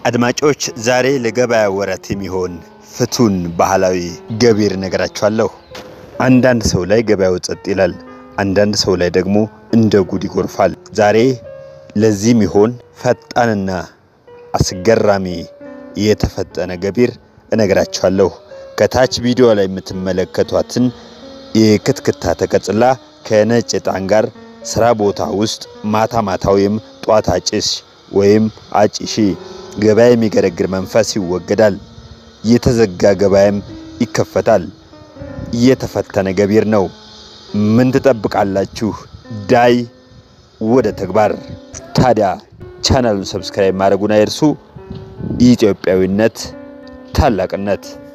አድማጮች ዛሬ ለገበያ ወረት የሚሆን ፍቱን ባህላዊ ገቢር ነገራችኋለሁ። አንዳንድ ሰው ላይ ገበያው ጸጥ ይላል፣ አንዳንድ ሰው ላይ ደግሞ እንደ ጉድ ይጎርፋል። ዛሬ ለዚህ የሚሆን ፈጣንና አስገራሚ የተፈጠነ ገቢር እነግራችኋለሁ። ከታች ቪዲዮ ላይ የምትመለከቷትን የክትክታ ተቀጽላ ከነጭ ዕጣን ጋር ስራ ቦታ ውስጥ ማታ ማታ ወይም ጧት አጭስ ወይም አጭሺ ገበያ የሚገረግር መንፈስ ይወገዳል። የተዘጋ ገበያም ይከፈታል። የተፈተነ ገቢር ነው። ምን ትጠብቃላችሁ? ዳይ ወደ ተግባር። ታዲያ ቻናሉን ሰብስክራይብ ማድረጉን አይርሱ። ኢትዮጵያዊነት ታላቅነት